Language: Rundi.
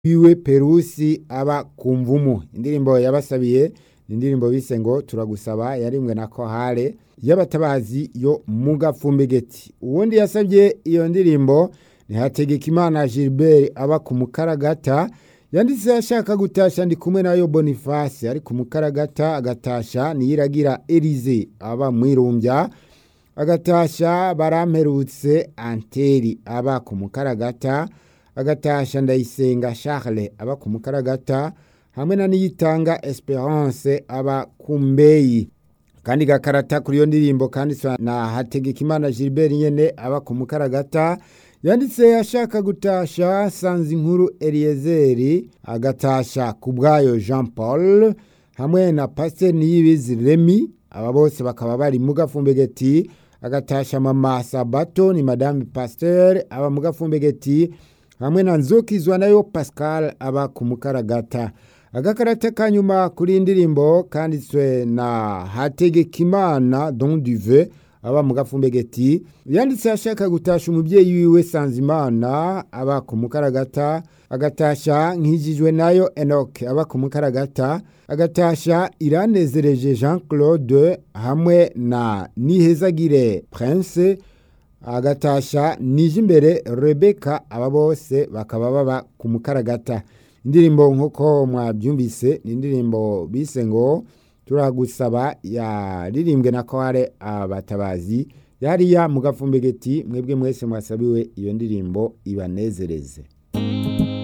wiwe perusi aba ku mvumu indirimbo yabasabiye ni indirimbo bise ngo turagusaba yarimwe na kohale y'abatabazi yo mu gafumbegeti uwundi yasabye iyo ndirimbo ni hategekimana gilbert aba ku mukaragata yanditse ashaka gutasha ndi kumwe nayo boniface ari ku mukaragata agatasha niyiragira elize aba mwirumbya agatasha baramperutse anteri aba ku mukaragata agatasha ndayisenga charles aba ku mukaragata hamwe na niyitanga esperance aba ku mbeyi kandi gakarata kuri iyo ndirimbo kanditswe na hategekimana gilbert nyene aba ku mukaragata yanditse ashaka gutasha sanze inkuru eliyezeri agatasha ku bwayo jean paul hamwe na pasiteri niyibizi remi aba bose bakaba bari mu gafumbegeti agatasha mama sabato ni madame pasiteri aba mu gafumbegeti hamwe na nzukizwa nayo pascal aba ku mukaragata agakarata ka nyuma kuri indirimbo kanditswe na hategekimana don duve aba mu gafumbegeti yanditse ashaka gutasha umubyeyi wiwe sanzimana aba ku mukaragata agatasha nkijijwe nayo enoke aba ku mukaragata agatasha iranezereje jean claude hamwe na nihezagire prince agatasha nije imbere rebeka aba bose bakaba baba ku mukaragata indirimbo nk'uko mwabyumvise ni indirimbo bise ngo turagusaba yaririmbwe na kware abatabazi yariya mu gafumbegeti mwebwe mwese mwasabiwe iyo ndirimbo ibanezereze